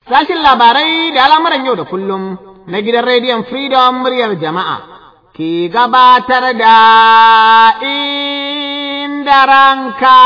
Sashin labarai da al'amuran yau da kullum na gidan rediyon Freedom muryar jama'a ke gabatar da inda ranka.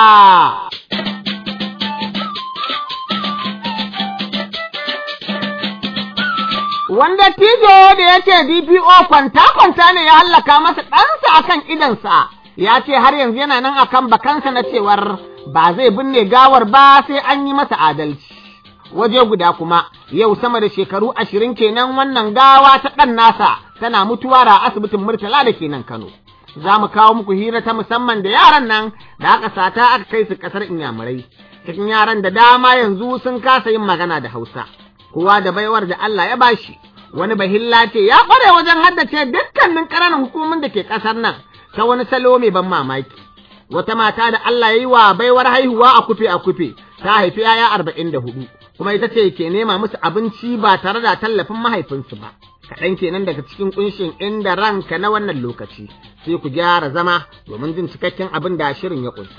Wanda tijo da ya ce DPO kwanta-kwanta ne ya hallaka masa ɗansa akan idansa, ya ce har yanzu yana nan akan bakansa na cewar ba zai binne gawar ba sai an yi masa adalci. Waje guda kuma, yau sama da shekaru ashirin kenan wannan gawa ta ɗan nasa tana mutuwa a asibitin Murtala da kenan Kano. Za mu kawo muku hira ta musamman da yaran nan da aka sata aka kai su ƙasar Inyamurai. Cikin yaran da dama yanzu sun kasa yin magana da Hausa. Kowa da baiwar da Allah ya bashi. Wani bahilla ce ya ƙware wajen haddace dukkanin ƙananan hukumomin da ke ƙasar nan ta wani salo mai ban mamaki. Wata mata da Allah ya yi wa baiwar haihuwa a kufe a kufe ta haifi yaya arba'in da hudu. kuma ita ce ke nema musu abinci ba tare da tallafin mahaifinsu ba. Kaɗan kenan daga cikin ƙunshin inda ranka na wannan lokaci, sai ku gyara zama domin jin cikakken abin da shirin ya ƙunsa.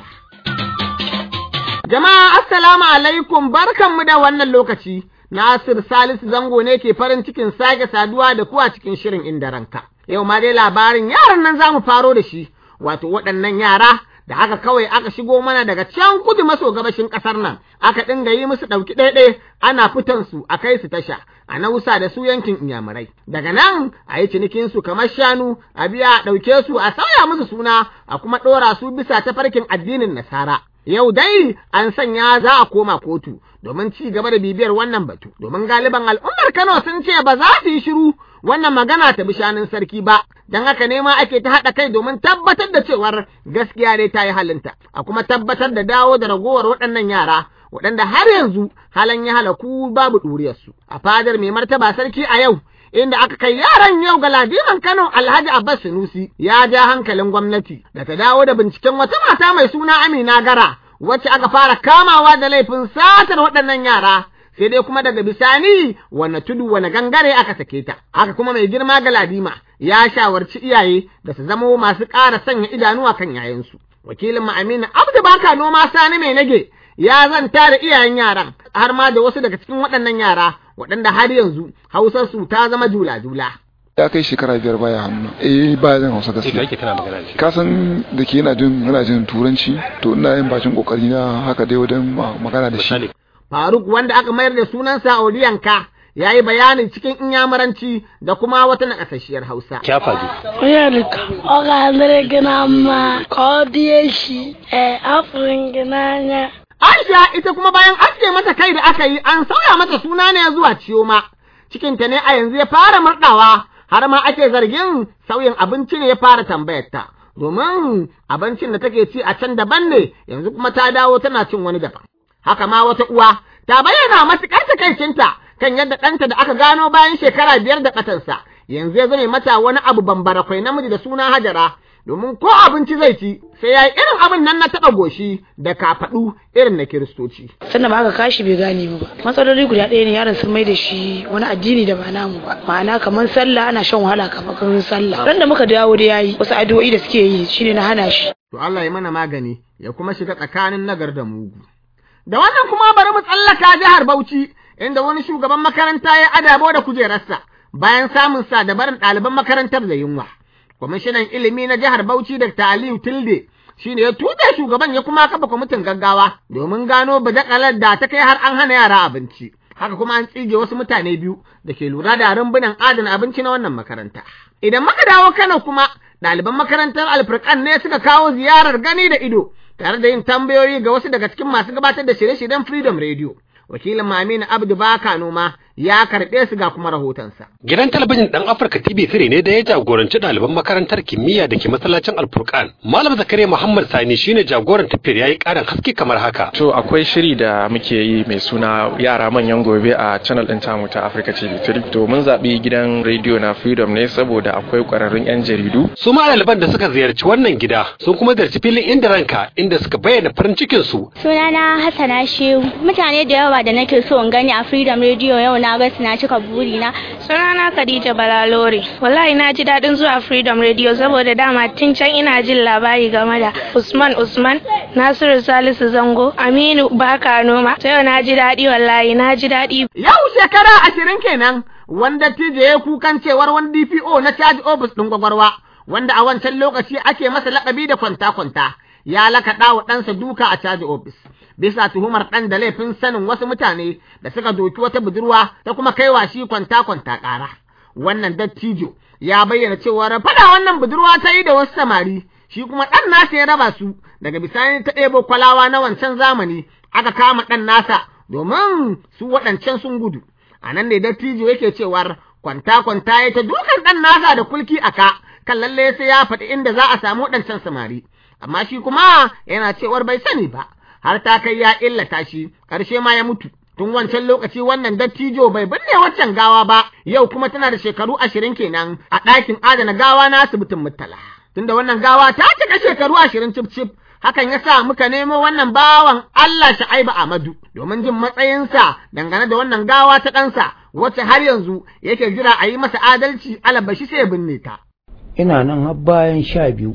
Jama'a assalamu alaikum barkanmu da wannan lokaci, Nasir Salisu Zango ne ke farin cikin sake saduwa da kuwa cikin shirin inda ranka. Yau ma dai labarin yaran nan za mu faro da shi, wato waɗannan yara da haka kawai aka shigo mana daga can kudu maso gabashin ƙasar nan aka dinga yi musu ɗauki ɗaiɗai ana fitan su a kai su tasha a nausa da su yankin inyamurai daga nan a yi cinikin su kamar shanu a biya a ɗauke su a sauya musu suna a kuma ɗora su bisa tafarkin addinin nasara yau dai an sanya za a koma kotu domin ci gaba da bibiyar wannan batu domin galiban al'ummar Kano sun ce ba za su yi shiru wannan magana ta bi shanun sarki ba don haka ne ma ake ta haɗa kai domin tabbatar da cewar gaskiya dai ta yi halinta a kuma tabbatar da dawo da ragowar waɗannan yara waɗanda har yanzu halan ya halaku babu ɗuriyarsu a fadar mai martaba sarki a yau inda aka kai yaran yau ga ladiman Kano Alhaji Abbas Sunusi ya ja hankalin gwamnati da ta dawo da binciken wata mata mai suna Amina Gara wacce aka fara kamawa da laifin satar waɗannan yara sai dai kuma daga bisani wane tudu wane gangare aka sake ta haka kuma mai girma ga ladima ya shawarci iyaye da su zamo masu ƙara sanya idanuwa kan yayansu wakilin mu Aminu Abdu Baka noma sani mai nage ya zanta da iyayen yaran har ma da wasu daga cikin waɗannan yara waɗanda har yanzu hausar su ta zama jula-jula. ya kai shekara biyar baya hannu eh ba zan hausa gaskiya yake kana magana da shi ka san da ke yana jin yana jin turanci to ina yin bakin kokari na haka dai wajen magana da shi Faruk wanda aka mayar da sunansa Oliyanka ya yi bayanin cikin inyamuranci da kuma wata nakasasshiyar Hausa. kya faɗi Oyalika, ọ ga-adịrị gị na mma ka ọ dị echi, ee, afụrụ gị n'anya. Aisha ita kuma bayan aske mata kai da aka yi an sauya mata suna ne zuwa Ciyoma. Cikinta ne a yanzu ya fara murɗawa har ma ake zargin sauyin abinci ne ya fara tambayarta. Domin abincin da take ci a can daban ne yanzu kuma ta dawo tana cin wani daban. Haka ma wata uwa ta bayyana matuƙar takaicinta kan yadda ɗanta da aka gano bayan shekara biyar da ɓatansa yanzu ya zame mata wani abu bambarakwai namiji da suna Hajara domin ko abinci zai ci sai ya yi irin abin nan na taɓa goshi da kafaɗu irin na kiristoci. Sannan ba aka kashi bai gane mu ba. Matsaloli guda ɗaya ne yaron sun mai da shi wani addini da ba namu ba. Ma'ana kamar sallah ana shan wahala kamar sallah. Ran da muka dawo da yayi wasu addu'o'i da suke yi shine na hana shi. To Allah ya mana magani ya kuma shiga tsakanin nagar da mugu. Da wannan kuma bari mu tsallaka jihar Bauchi inda wani shugaban makaranta ya adabo da kujerarsa bayan samun sa da barin ɗaliban makarantar da yunwa. Kwamishinan ilimi na jihar Bauchi Dr. Aliyu Tilde shi ne ya tuɓe shugaban ya kuma kafa kwamitin gaggawa domin gano badakalar da ta kai har an hana yara abinci. Haka kuma an tsige wasu mutane biyu da ke lura da rumbunan adana abinci na wannan makaranta. Idan muka dawo Kano kuma ɗaliban makarantar Alfurkan ne suka kawo ziyarar gani da ido tare da yin tambayoyi ga wasu daga cikin masu gabatar da shirye-shiryen Freedom Radio. Wakilin Maminu Abdu Baka Noma ya karɓe su ga kuma rahotonsa. Gidan talabijin ɗan Afirka TV 3 ne da ya jagoranci ɗaliban makarantar kimiyya da ke masallacin Alfurkan. Malam Zakariya Muhammad Sani shine jagoran tafiyar yayi ƙarin haske kamar haka. To akwai shiri da muke yi mai suna yara manyan gobe a channel ɗin tamu ta Africa TV 3. To mun zaɓi gidan rediyo na Freedom ne saboda akwai ƙwararrun 'yan jaridu. Su ma ɗaliban da suka ziyarci wannan gida sun kuma ziyarci filin inda ranka inda suka bayyana farin cikin su. Sunana Hassana Shehu. Mutane da yawa yawa da nake so in gani a Freedom Radio yau na ga na cika burina. Sunana Khadija Balalore. Wallahi na ji daɗin zuwa Freedom Radio saboda dama tun can ina jin labari game da Usman Usman, Nasiru Salisu Zango, Aminu Baka Noma. Ta yau na ji daɗi wallahi na ji daɗi. Yau shekara ashirin kenan wanda tije ya kukan cewar wani DPO na caji ofis ɗin gwagwarwa wanda a wancan lokaci ake masa laƙabi da kwanta-kwanta ya lakaɗa wa ɗansa duka a caji ofis. Bisa tuhumar ɗan da laifin sanin wasu mutane da suka doki wata budurwa ta kuma kaiwa shi kwanta-kwanta ƙara. Wannan dattijo ya bayyana cewar faɗa wannan budurwa ta yi da wasu samari shi kuma ɗan nasa ya raba su daga bisani ta ɗebo kwalawa na wancan zamani aka kama ɗan nasa domin su waɗancan sun gudu. A nan ne dattijo yake cewar kwanta-kwanta ya ta dukan ɗan nasa da kulki a ka kan lalle sai ya faɗi inda za a samu waɗancan samari. Amma shi kuma yana cewar bai sani ba, har ta kai ya illata shi, ƙarshe ma ya mutu. Tun wancan lokaci wannan dattijo bai binne waccan gawa ba, yau kuma tana da shekaru ashirin kenan a ɗakin adana gawa na asibitin Murtala. Tunda wannan gawa ta cika shekaru ashirin cif-cif, hakan ya sa muka nemo wannan bawan Allah Sha'aibu Ahmadu domin jin matsayinsa dangane da wannan gawa ta ɗansa wacce har yanzu yake jira a yi masa adalci alabashi sai ya binne ta. Ina nan har bayan sha biyu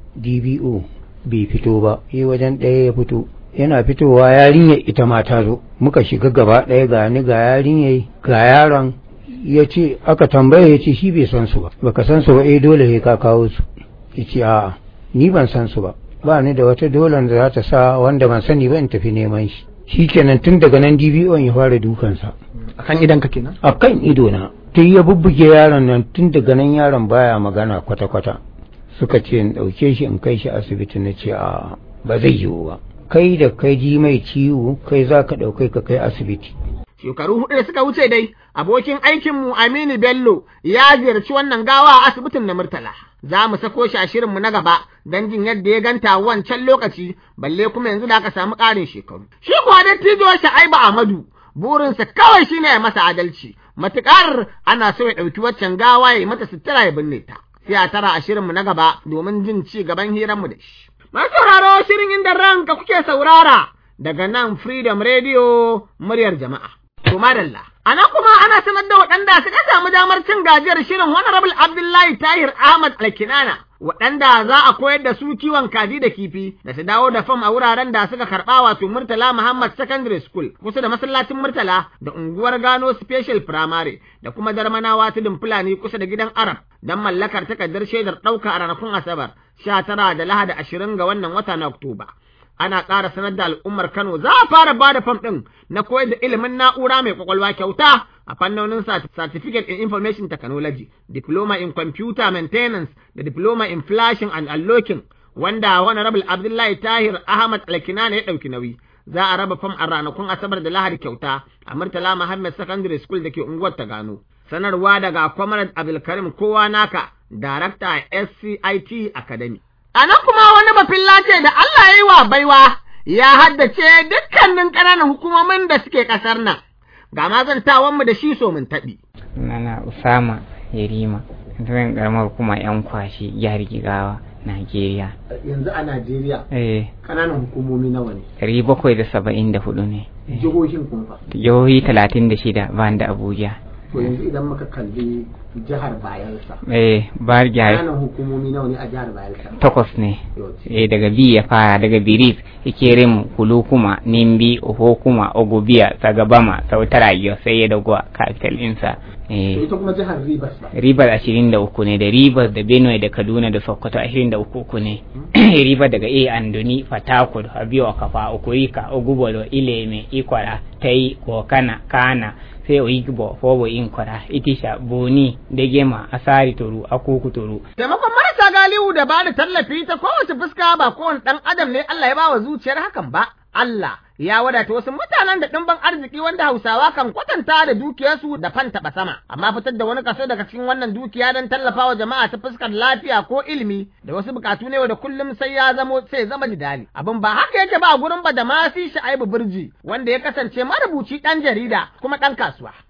DBO bai fito ba, yi wajen ɗaya ya fito. Yana fitowa yarinyar ita ma ta zo, muka shiga gaba ɗaya ga ni ga yarinyar ga yaron ya ce aka tambaye ya ce shi bai san su ba, baka san su ba eh dole ka kawo su. Ya ce a'a ni ban san su ba. ba ni da wata dolan da za ta sa wanda ban sani ba in tafi neman shi shi kenan tun daga nan DBO ya fara dukansa a kan idan ka kenan a kan ido na tun ya bubbuge yaron nan tun daga nan yaron baya magana kwata-kwata suka ce in ɗauke shi in kai shi asibiti na ce a ba zai yiwu ba kai da kai ji mai ciwo kai za ka ɗaukai ka kai asibiti Shekaru hudu da suka wuce dai, abokin aikinmu Aminu Bello ya ziyarci wannan gawa a asibitin na Murtala. Za mu sako shi a shirinmu na gaba don jin yadda ya ganta wancan lokaci, balle kuma yanzu da aka samu ƙarin shekaru. Shi kuwa dattijo Sha'aibu Ahmadu, burinsa kawai shine ya masa adalci, matuƙar ana so ya ɗauki waccan gawa ya yi mata sutura ya binne ta. Sai a tara a shirinmu na gaba domin jin ci gaban hiranmu da shi. Masu sauraro shirin inda ranka kuke saurara daga nan Freedom Radio muryar jama'a. To madalla. A nan kuma ana sanar da waɗanda suka samu damar cin gajiyar shirin Honorable Abdullahi Tahir Ahmad Alkinana. Waɗanda za a koyar da su kiwon kaji da kifi da su dawo da fam a wuraren da suka karɓa wato Murtala Muhammad Secondary School kusa da masallacin Murtala da unguwar Gano Special Primary da kuma Darmanawa tudun Fulani kusa da gidan Arab don mallakar takardar shaidar ɗauka a ranakun Asabar sha tara da Lahadi ashirin ga wannan wata na Oktoba. ana ƙara sanar da al'ummar Kano za a fara ba da fam ɗin na koyar da ilimin na'ura mai kwakwalwa kyauta a fannonin Certificate in Information Technology, Diploma in Computer Maintenance da Diploma in Flashing and Unlocking wanda Honorable Abdullahi Tahir Ahmad Alkinana ya ɗauki nauyi. Za a raba fam a ranakun Asabar da Lahadi kyauta a Murtala Muhammad Secondary School da ke unguwar ta gano. Sanarwa daga Comrade Abdulkarim Kowa Naka, Darakta SCIT Academy. A nan kuma wani bafilla ce da Allah ya yi wa baiwa ya haddace dukkanin ƙananan hukumomin da suke ƙasar nan. Ga mazantawanmu da shi so mun taɓi. Nana Usama Yarima, zan ƙaramar kuma 'yan kwashi jihar Jigawa, Najeriya. Yanzu a Najeriya, Eh, ƙananan hukumomi nawa ne? ɗari bakwai da saba'in da hudu ne. Jihohin kuma. Jihohi talatin da shida ban da Abuja. To yanzu idan muka kalli jihar Bayelsa. Eh, bar jihar Ƙananan hukumomi nawa ne a jihar Bayelsa? takwas ne. Eh, daga bi ya fara daga Birif, Ikerem, Kulukuma, Nimbi, Ohokuma, Ogubiya, Sagabama, Sautarayo, sai ya dago capital ɗinsa. To Eh, ita kuma jihar Rivers ba. Rivers ashirin da uku ne da Rivers da Benue da Kaduna da Sokoto ashirin da uku uku ne. Rivers daga A Andoni, Fatakur, Abiyo, Kafa, Okurika, Ogubolo, Ileme, Ikwara, Tai, Kokana, Kana, sai Oyigbo, Fobo, Inkwara, Itisha, Boni, Degema, Asari Toru, Akuku Toru. Taimakon marasa galihu da ba da tallafi ta kowace fuska ba kowane ɗan adam ne Allah ya ba wa zuciyar hakan ba. Allah ya wadata wasu mutanen da ɗimbin arziki wanda Hausawa kan kwatanta da dukiyarsu da fan taɓa sama, amma fitar da wani kaso daga cikin wannan dukiya don tallafawa jama'a ta fuskar lafiya ko ilimi da wasu bukatu ne da kullum sai ya zamo sai zama jidali. Abin ba haka yake ba a gurin ba da masi Sha'ibu Birji wanda ya kasance marubuci ɗan jarida kuma ɗan kasuwa.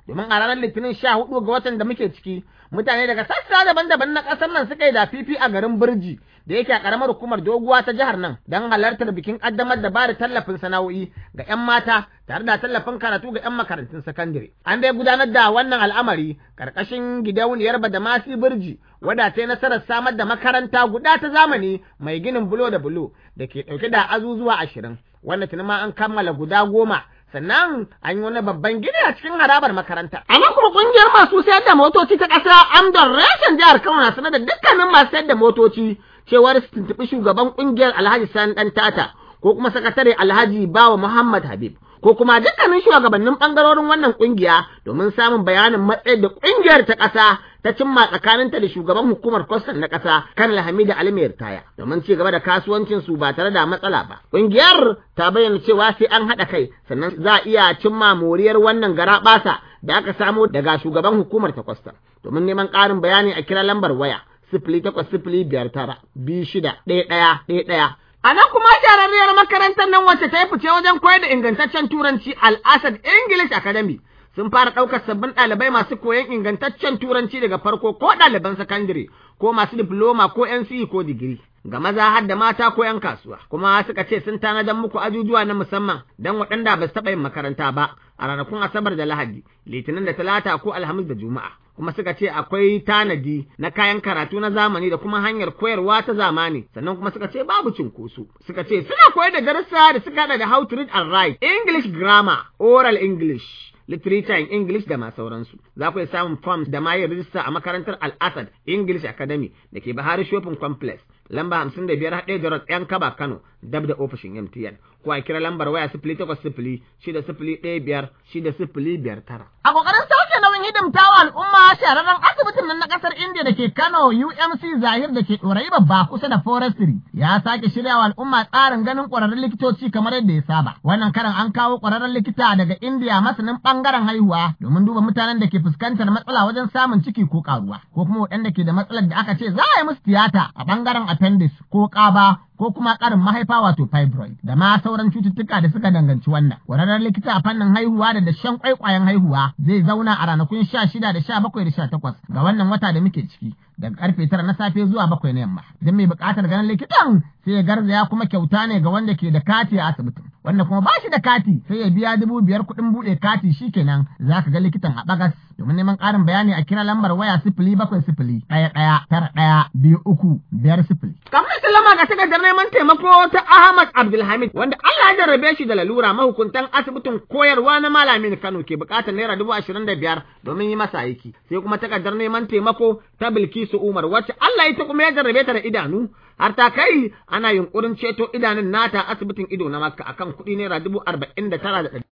domin a ranar litinin sha hudu ga watan da muke ciki mutane daga sassa daban-daban na ƙasar nan suka yi da fifi a garin birji da yake a ƙaramar hukumar doguwa ta jihar nan don halartar bikin ƙaddamar da bada tallafin sana'o'i ga 'yan mata tare da tallafin karatu ga 'yan makarantun sakandare. An dai gudanar da wannan al'amari ƙarƙashin gidauniyar Badamasi Birji wadda ta yi nasarar samar da makaranta guda ta zamani mai ginin bulo da bulo da ke ɗauke da azuzuwa ashirin wanda tuni ma an kammala guda goma sannan an yi wani babban gini a cikin harabar makaranta. A nan kuma kungiyar masu sayar da motoci ta ƙasa Amdon Reshen jihar Kano na sanar da dukkanin masu sayar da motoci cewar su tuntuɓi shugaban kungiyar Alhaji Sani ɗan Tata ko kuma sakatare Alhaji Bawa Muhammad Habib. Ko kuma dukkanin shugabannin ɓangarorin wannan kungiya domin samun bayanin matsayin da kungiyar ta ƙasa ta cimma tsakaninta da shugaban hukumar kwastan na ƙasa kan Hamidu Ali Taya domin ci gaba da kasuwancin su ba tare da matsala ba. Ƙungiyar ta bayyana cewa sai an haɗa kai sannan za a iya cimma moriyar wannan gara ɓasa da aka samo daga shugaban hukumar ta kwastan. Domin neman ƙarin bayani a kira lambar waya sifili takwas sifili biyar tara biyu shida ɗaya ɗaya ɗaya ɗaya. A nan kuma shahararriyar makarantar nan wacce ta yi fice wajen koyar da ingantaccen turanci Al-Asad English Academy sun fara ɗaukar sabbin ɗalibai masu koyon ingantaccen turanci daga farko ko ɗaliban sakandare ko masu diploma ko NCE ko digiri. Ga maza har da mata ko ‘yan kasuwa, kuma suka ce sun tanadar muku ajujuwa na musamman don waɗanda ba su taɓa yin makaranta ba a ranakun Asabar da Lahadi, Litinin da Talata ko Alhamis da Juma'a. Kuma suka ce akwai tanadi na kayan karatu na zamani da kuma hanyar koyarwa ta zamani, sannan kuma suka ce babu cinkoso. Suka ce suna koyar da darussa da suka haɗa da how to read and write, English grammar, oral English, literature in English da ma sauransu. Za ku iya samun forms da ma yin rijista a makarantar Al-Asad English Academy da ke Bahari Shopping Complex. Lamba hamsin da biyar haɗe da ‘yan kaba Kano dab da ofishin MTN. Ko a kira lambar waya sifili takwas sifili shida sifili ɗaya biyar shida sifili biyar tara. A ƙoƙarin sauke nauyin hidimtawa al'umma shahararren asibitin nan na ƙasar India da ke Kano UMC Zahir da ke ɗorayi babba kusa da Forestry ya sake shirya wa al'umma tsarin ganin ƙwararrun likitoci kamar yadda ya saba. Wannan karan an kawo ƙwararren likita daga India masanin ɓangaren haihuwa domin duba mutanen da ke fuskantar matsala wajen samun ciki ko ƙaruwa ko kuma waɗanda ke da matsalar da aka ce za a yi musu tiyata a ɓangaren appendix ko ƙaba ko kuma ƙarin mahaifa wato fibroid da ma sauran cututtuka da suka danganci wannan. Ƙwararren likita a fannin haihuwa da dashen kwaikwayon haihuwa zai zauna a ranakun sha shida da sha bakwai da sha takwas ga wannan wata da muke ciki daga karfe tara na safe zuwa bakwai na yamma. Idan mai buƙatar ganin likitan sai ya garzaya kuma kyauta ne ga wanda ke da kati a asibitin. Wanda kuma ba shi da kati sai ya biya dubu biyar kuɗin buɗe kati shikenan za ka ga likitan a bagas domin neman ƙarin bayani a kira lambar waya sifili bakwai sifili ɗaya ɗaya tara ɗaya biyu uku biyar sifili. Kamar sallama ga takardar neman taimako ta Ahmad Abdulhamid wanda Allah ya jarrabe shi da lalura mahukuntan asibitin koyarwa na Malamin Kano ke buƙatar naira dubu ashirin da biyar domin yi masa aiki. Sai kuma takardar neman taimako ta Bilkisu Umar wacce Allah ita kuma ya jarrabe ta da idanu har ta kai ana yunkurin ceto idanun nata asibitin ido na Makka akan kuɗi naira dubu arba'in da tara da ɗari.